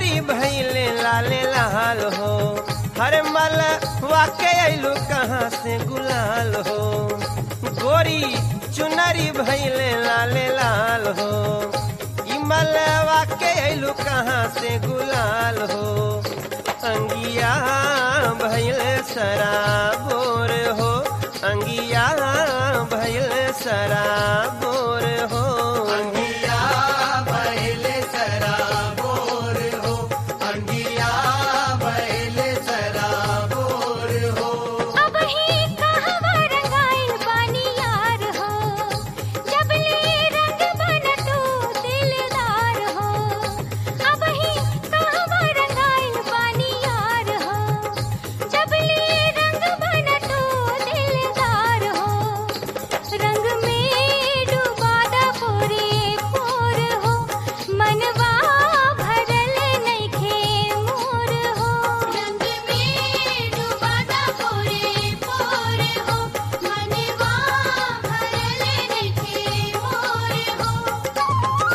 चुनरी भैले लाले लाल हो हर मल वाके अइलू कहाँ से गुलाल हो गोरी चुनरी भैले लाले लाल हो ई मलवा के अइलू कहाँ से गुलाल हो अंगिया भैल सराबोर हो अंगिया भैल सराबोर हो अंगिया बैले सराबोर हो अंगिया बैले सराबोर हो अब ही कहवा रंगाइल बानी यार हो जबले रंग बन तू दिलदार हो अब ही कहवा रंगाइल बानी यार हो जबले रंग बन तू दिलदार हो रंग में डुबादा पूरे पोर हो मनवा भरल नइखे मोर हो रंग में डुबादा पूरे पोर हो मनवा भरल नइखे मोर हो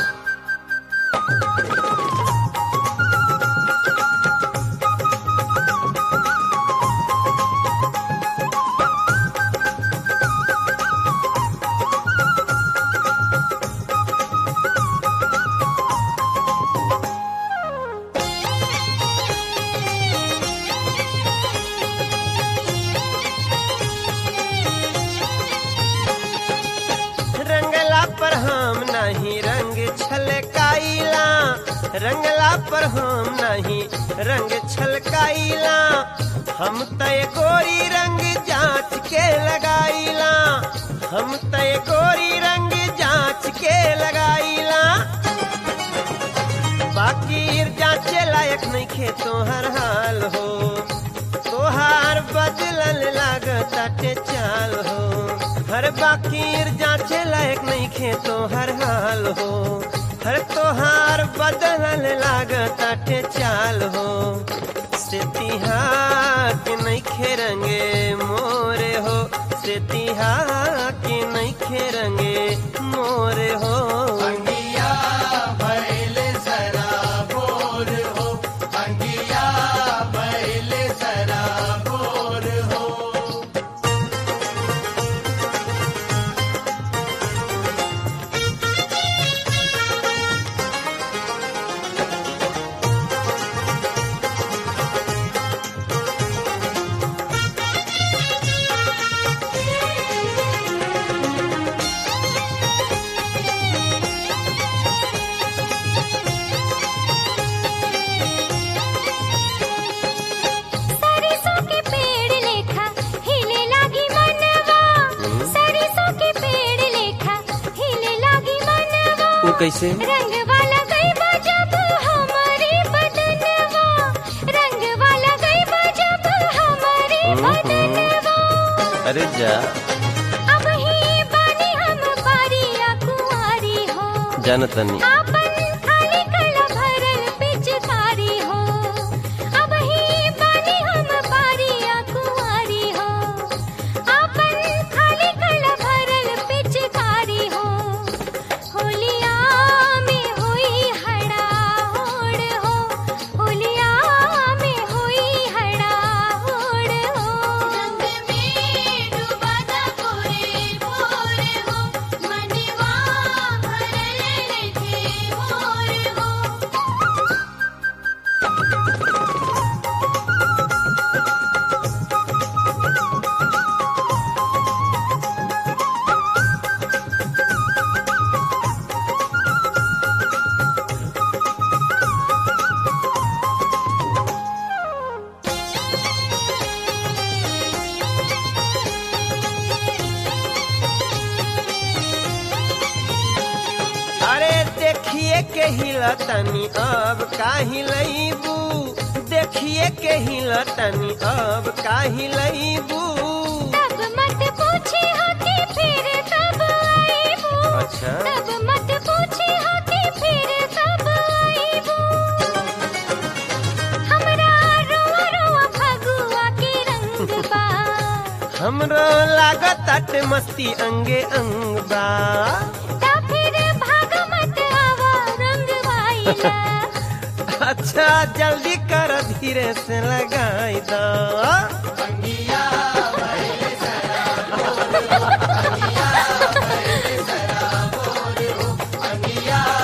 रंगला पर हम नहीं रंग छलकाइला रंगला पर हम नहीं रंग छलकाइला हम तय गोरी रंग जांच के लगाइला हम तय गोरी रंग जांच के लगाइला बाकी जांचे लायक नहीं खे तोहर हाल हो तोहार बदलल लागताटे चाल हो हर बाकी जांचे लायक नहीं खे तोहर हाल हो हर तोहार बदलल लागताटे चाल हो से के नहीं खे रंगे मोरे हो से के नहीं खे रंगे मोरे हो अंगिया बैले सराबोर हो अंगिया बैले सराबोर हो सरिसों के पेड़ लेखा हिले लागी मनवा सरिसों के पेड़ लेखा हिले लागी मनवा वो कैसे रंग वाला गईबा जब हमारी बदनवा रंग वाला गईबा जब हमारी बदनवा अरे जा अब ही बानी हम बारिया कुंवारी हो जानतनी आपन खाली कला भरल पिचकारी हो अब ही बानी हम बारिया कुंवारी हो आपन खाली कला भरल पिचकारी हो होलिया में हुई हड़ा होड़ हो होलिया में हुई हड़ा होड़ हो रंग में डुबादा पूरे भोर हो मनवा भरल रखे मोर हो अरे देखिए के हिलतनी अब काहि लईबू देखिए के हिलतनी अब काहि लईबू तब मत पूछे होती फिर तब आईबू अच्छा तब मत पूछे होती फिर तब आईबू हमरा रोआ रोआ फगुआ के रंग बा हमरो लागत अट मस्ती अंगे अंग बा ता फिर भाग मत आवा रंग वाइला अच्छा जल्दी कर धीरे से लगाई दा अंगिया भइले शराबोर हो अंगिया भइले शराबोर हो अंगिया